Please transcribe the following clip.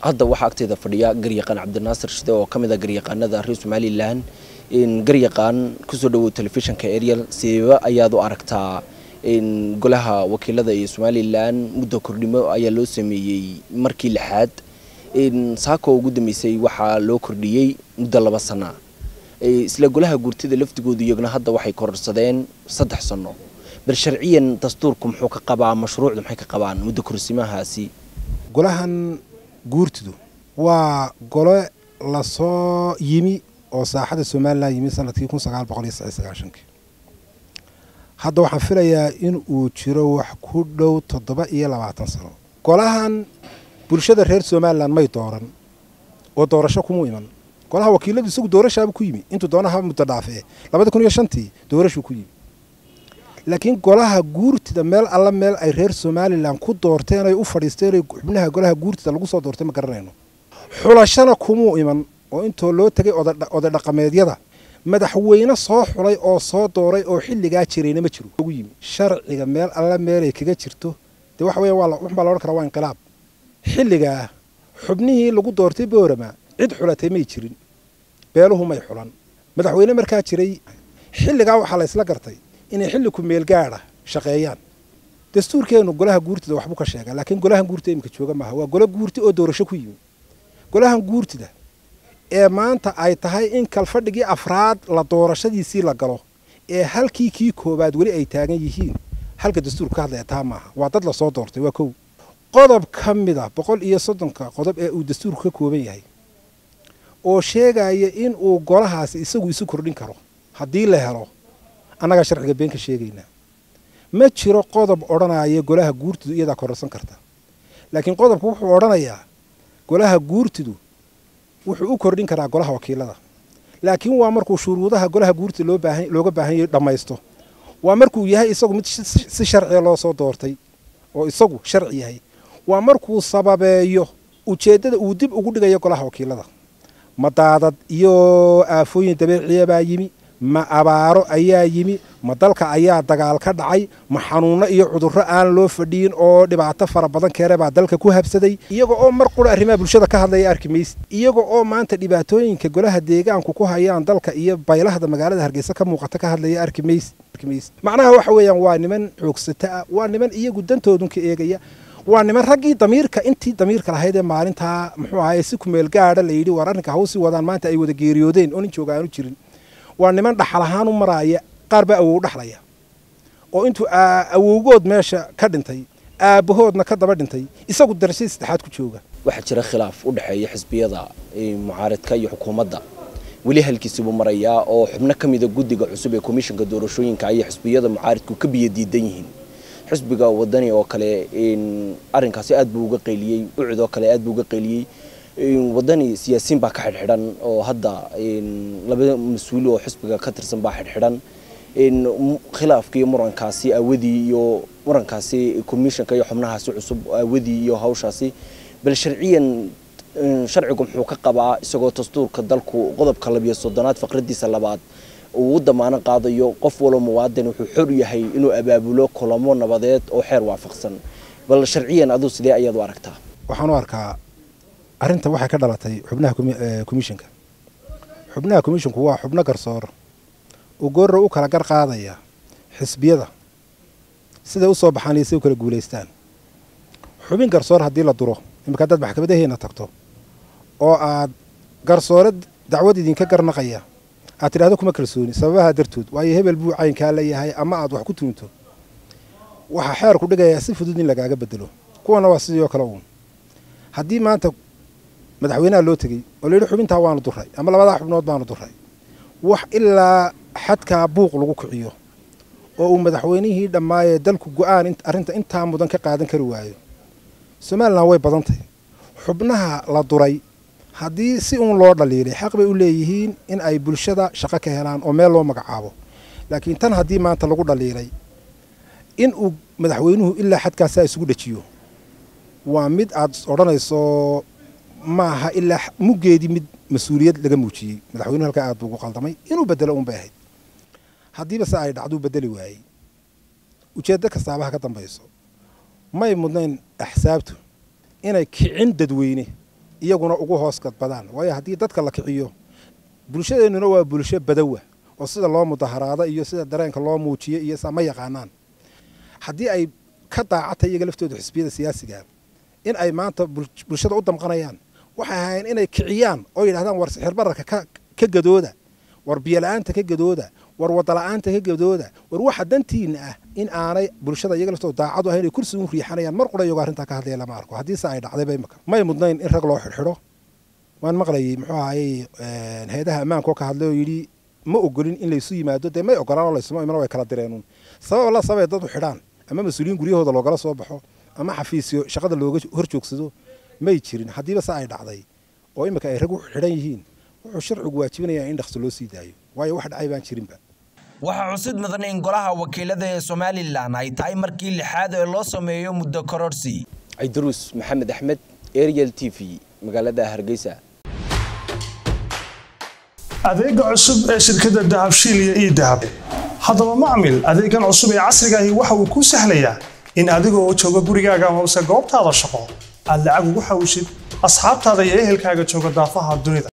hadda waxaa agteeda fadhiya garyaqaan cabdinaasir shide oo ka mid a garyaqaanada reer somalilan garyaqaan kusoo dhawow telefishinka ariel sideeba ayaad u aragtaa golaha wakiilada ee somalilan muddo kordhimo ayaa loo sameeyey markii lixaad saako ugu dambeysay waxaa loo kordhiyey muddo laba sana isla golaha guurtida laftigoodu iyaguna hadda waxay kororsadeen saddex sano bal sharciyan dastuurku muxuu ka qabaa mashruucdu maxay ka qabaan muddo korsimahaasi golahan guurtidu waa gole lasoo yimi oo saaxada somalilan yimi sanadkii kun sagaal boqol iyo sagaal sagaashankii hadda waxaan filayaa in uu jiro wax ku dhow toddoba iyo labaatan sano golahan bulshada reer somalilan may dooran oo doorasho kuma iman golaha wakiiladu isagu doorashaaba ku yimi intuu doonaha muddo dhaafee labada kun iyo shantii doorashuu ku yimi laakiin golaha guurtida meel alla meel ay reer somalilan ku doorteen ay u fadhiisteen xubnaha golaha guurtida lagu soo doortay ma garanayno xulashana kumuu iman oo intoo loo tegay oday dhaqameedyada madaxweyne soo xulay oo soo dooray oo xilligaa jirayna ma jiro ugu yimi sharciga meel alla meelay kaga jirto dee waxa weya waxbaa laodhan karaa waa inqilaab xilligaa xubnihii lagu doortay boorama cid xulatay may jirin beeluhu may xulan madaxweyne markaa jiray xilligaa waxaa la ysla gartay inay xilli ku meel gaadha shaqeeyaan dastuurkeennu golaha guurtida waxbuu ka sheegaa laakiin golahan guurtida iminka jooga maaha waa golo guurti oo doorasho ku yimi golahan guurtida ee maanta ay tahay in kalfadhigii afraad la doorashadiisii la galo ee halkii kii koowaad weli ay taagan yihiin halka dastuurka ka hadlaya taa maaha waa dad lasoo doortay waa kow qodob ka mid a boqol iyo soddonka qodob ee uu dastuurku ka kooban yahay oo sheegaya in uu golahaasi isagu isu kordhin karo haddii la helo annagaa sharciga been ka sheegaynaa ma jiro qodob odhanaya golaha guurtidu iyadaa kororsan karta laakiin qodobku wuxuu odhanayaa golaha guurtidu wuxuu u kordhin karaa golaha wakiilada laakiin waa markuu shuruudaha golaha guurtida loo baahan looga baahan yahay dhammaysto waa markuu yahay isagu mid si sharciga loo soo doortay oo isagu sharci yahay waa markuu sababeeyo ujeeddada uu dib ugu dhigayo golaha wakiilada ma daadad iyo aafooyin dabeeciya baa yimi ma abaaro ayaa yimi ma dalka ayaa dagaal ka dhacay ma xanuunno iyo cudurro aan loo fadhiyin oo dhibaato fara badan keene baa dalka ku habsaday iyaga oo mar qura arrimaha bulshada ka hadlaya arki mayse iyaga oo maanta dhibaatooyinka golaha deegaanku ku hayaan dalka iyo baylahda magaalada hargeysa ka muuqata ka hadlaya arki mayse macnaha waxa weeyaan waa niman xoogsata ah waa niman iyagu dantoodun ka eegaya waa niman raggii damiirka intii damiirka lahayd ee maalintaa muxuu ahaye si kumeel gaadha la yidhi war arrinka hawsii wadaan maanta ay wada geeriyoodeen oo nin jooga aanu jirin waa niman dhaxal ahaan u maraaya qaar baa awow dhaxlaya oo intuu awowgood meesha ka dhintay aabbahoodna ka daba dhintay isagu darashadii saddexaad ku jooga waxaa jira khilaaf u dhexeeya xisbiyada mucaaradka iyo xukuumadda weli halkiisibuu marayaa oo xubno ka mida guddiga cusub ee komishinka doorashooyinka ayay xisbiyada mucaaradku ka biyo diidan yihiin xisbiga wadani oo kale arrinkaasi aad buu uga qayliyey ucid oo kale aad buu uga qayliyey wadani siyaasiyiin baa ka xidhxidhan oo hadda laba mas-uul oo xisbiga ka tirsan baa xidhxidhan khilaafka iyo murankaasi aawadii iyo murankaasi commissionka iyo xubnahaasi cusub aawadii iyo hawshaasi bal sharciyan sharcigu muxuu ka qabaa isagoo dastuurka dalku qodobka labiyo soddonaad faqradiisa labaad uu u damaano qaadayo qof walba muwaadin wuxuu xor yahay inuu abaabulo kulamo nabadeed oo xeer waafaqsan bal sharciyan aduu sidee ayaad u aragtaa waxaan u arkaa arrinta waxay ka dhalatay xubnaha komishinka xubnaha komishinku waa xubno garsoor oo goorra u kala gar qaadaya xisbiyada siday u soo baxaan iyo siday u kala guulaystaan xubin garsoor haddii la duro iminka haddaad maxkamadaheena tagto oo aad garsoore dacwad idinka garnaqaya aad tidhahdo kuma kalsooni sababaha dartood waayo hebel buu caynkaa leeyahay ama aad wax ku tuunto waxaa xeerku dhigayaa si fudud in lagaaga bedelo kuwana waa sidii oo kale uun haddii maanta madaxweynaha loo tegey oo la yidhi xubintaa waanu duray ama labadaa xubnood baanu duray wax ilaa xadkaa buuq lagu kiciyo oo uu madaxweynihii dhammaayee dalku go-aan arrinta intaa mudan ka qaadan kari waayo somalilan way badantay xubnaha la duray haddii si uun loo dhaliilay xaq bay u leeyihiin in ay bulshada shaqo ka helaan oo meel loo magacaabo laakiin tan haddii maanta lagu dhaliilay in uu madaxweynuhu ilaa xadkaasaa isugu dhejiyo waa mid aad odhanayso maaha ilaa muggeedii mid mas-uuliyad laga muujiyey madaxweynuhu halkaa aad buu ugu qaldamay inuu bedelo uun bay ahayd haddiiba se ay dhacduu bedeli waayey ujeeddo kastaabaha ka dambayso may mudnayn axsaabtu inay kicin dadweyne iyaguna ugu hoos gadbadaan waayo haddii dadka la kiciyo bulshadeennuna waa bulsho badawa oo sida loo mudaharaado iyo sida dareenka loo muujiyo iyo saa ma yaqaanaan haddii ay ka daacatay iyaga laftooda xisbiyada siyaasiga in ay maanta bulshada u damqanayaan waxay ahayn inay kiciyaan oo yidhahdaan war sixir bararka ka gadooda war biyola'aanta ka gadooda war wadala'aanta ka gadooda war waxa dantiina ah in aanay bulshada iyaga laftooda daacadu ahayn ay kursi u riixanayaan mar qura iyagoo arrintaa ka hadlaya lama arko haddiise ay dhacdayba imaka may mudnayn in rag loo xidhxidho waan maqlayay muxuu ahayey hay-adaha ammaankaoo ka hadlay oo yidhi ma ogolin in laysu yimaado dee may ogolaan oo laysuma imana way kala direenuun sabab alla sababay dad u xidhaan ama mas-uuliyiin guryahooda loogala soo baxo ama xafiisyo shaqada looga hor joogsado may jirin haddiiba se ay dhacday oo imika ay rag u xidhan yihiin wuxuu sharcigu waajibinayaa in dhaqso loo sii daayo waayo wax dhacay baan jirinba waxaa cusud mudan in golaha wakiilada ee somalilan ay tahay markii lixaad ee loo sameeyo muddo kororsi cidaruus maxamed axmed ariel t v magaalada hargeysa adeega cusub ee shirkadda dahabshiil iyo ii dahab haddaba macmil adeegan cusub ee casrigaahi waxa uu kuu sahlayaa in adigoo jooga gurigaaga amase goobtaada shaqo aad lacag ugu xawishid asxaabtaada iyo ehelkaaga jooga daafaha dunida